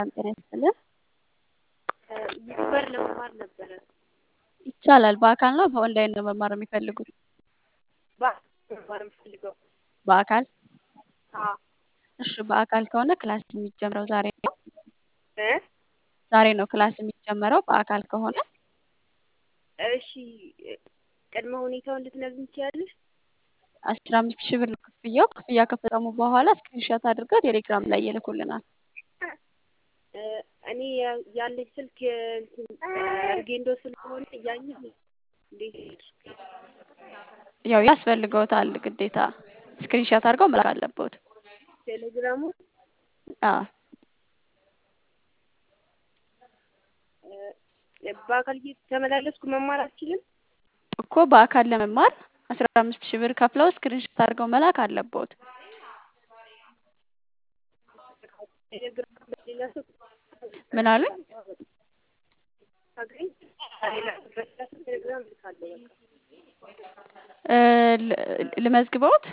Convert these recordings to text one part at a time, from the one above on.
ሰላም ጤና ይስጥልን። ዩቲዩበር ለመማር ነበረ። ይቻላል። በአካል ነው በኦንላይን ነው መማር የሚፈልጉት? በአካል መማር የምፈልገው። በአካል አዎ። እሺ፣ በአካል ከሆነ ክላስ የሚጀምረው ዛሬ ነው። እ ዛሬ ነው ክላስ የሚጀመረው በአካል ከሆነ እሺ፣ ቅድመ ሁኔታውን ልትነግሪኝ ትችያለሽ? አስራ አምስት ሺህ ብር ነው ክፍያው። ክፍያ ከፈጸሙ በኋላ ስክሪንሾት አድርገው ቴሌግራም ላይ ይልኩልናል። እ እኔ ያ- ያለኝ ስልክ እንትን አርጌንዶ ስለሆነ እያየሁ እንዴት ያው ያስፈልገውታል ግዴታ ስክሪንሾት አድርገው መላክ አለበት። ቴሌግራሙ አዎ እ በአካል እየተመላለስኩ መማር አልችልም? እኮ በአካል ለመማር አስራ አምስት ሺህ ብር ከፍለው ስክሪንሾት አድርገው መላክ አለበት። ቴሌግራም በሌላ ሰው ምን አሉኝ? ሳገኝ በሌላ በሌላ ሰው ቴሌግራም እልካለሁ በቃ። እ ል- ልመዝግበውት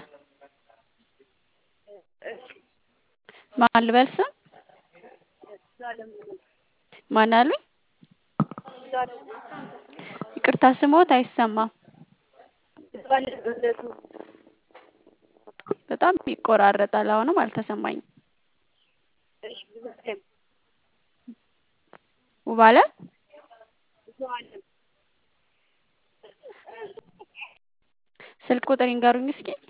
እሺ ማን ልበል ስም ዘላለም ማን አሉኝ? ዘላለም ይቅርታ ስሞት አይሰማም። ዘላለም እምነቱ በጣም ይቆራረጣል። አሁንም አልተሰማኝም። እሺ ዘላለም ውባለም ዘላለም ስልክ ቁጥር ይንገሩኝ እስኪ።